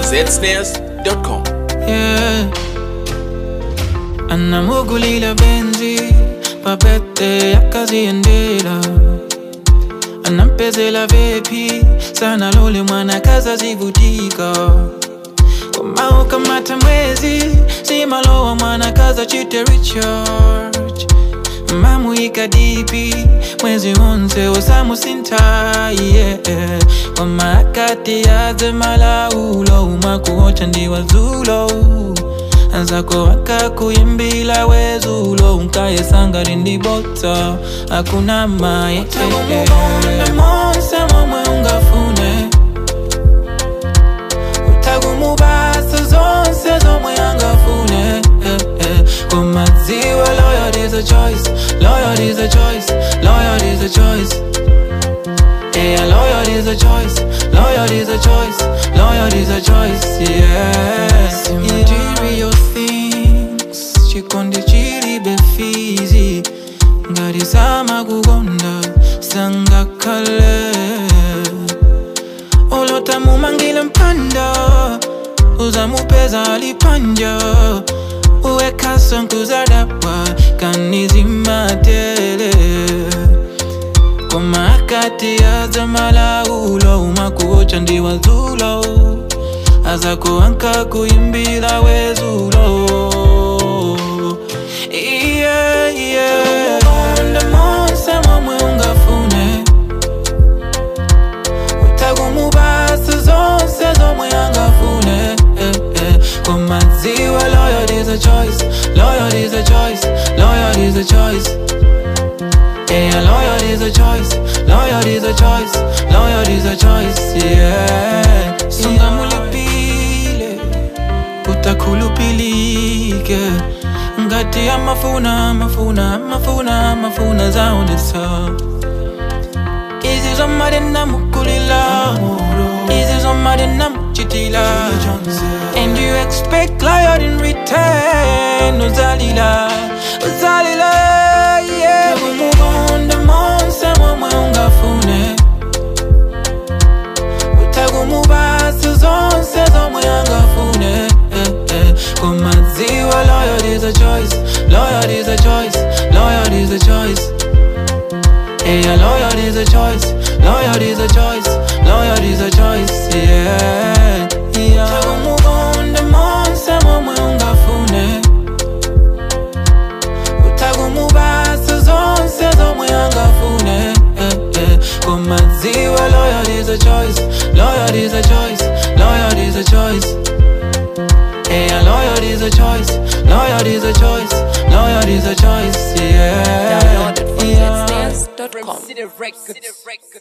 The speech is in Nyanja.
zsnares.com. yeah. anamugulila benzi papete yakaziendela anampezela vepi sana lole mwana kazazivutika komao kamata mwezi simalowa mwana kaza chite recharge mamuika dipi mwezi wonse osamusinta yeah. wamakati yaze malaulo umakuocha ndiwazulo anzako wakakuyimbila wezulo unkayesanga lindibota akuna maye monse momwe ungafune utagumubasa zonse zomwe angafune eh, eh. kumadziwa loyal is a choice loyal is a choice loyal is a choice Yeah, loyal is a choice, loyal is a choice, loyal is a choice, yeah. See material things, chikondi chiri befizi, ngari sama kugonda, sanga kale. Olota mumangile mpanda, uzamupeza alipanja, uweka sonkuzadapa, kanizimatele komakati aza malaulo umakuocha ndiwazulo aza kuanka kuimbila wezulo yeah, yeah. Onde monse momwe ungafune utagumubasa zonse zomwe angafune eh, eh. komadziwa loyal is a choice loyal is a choice loyal is a choice Yeah, loyal is a choice, loyal is a choice, loyal is a choice, yeah. Sunga mulipile, utakulupilike ngati amafuna amafuna amafuna amafuna zaonesa izi zomali namukulila izi zomali namuchitila and you expect loyal in return uzalila uzalila yeah umugonda monse momwe ungafune utagumubasa zonse zomwe angafune eh, eh. komadziwa loyal is a choice loyal is a choice loyal is a choice Yeah, loyal is a choice, loyal is a choice, loyal is a choice, yeah. yeah. Utagumugonda monse momwe ungafune utagumubasa zonse zomwe angafune eh, eh. komadziwa loyal is a choice loyal is a choice loyal is a choice Yeah, loyal is a choice loyal is a choice loyal is a choice yeah Download it from yeah. zsnares.com. City Records.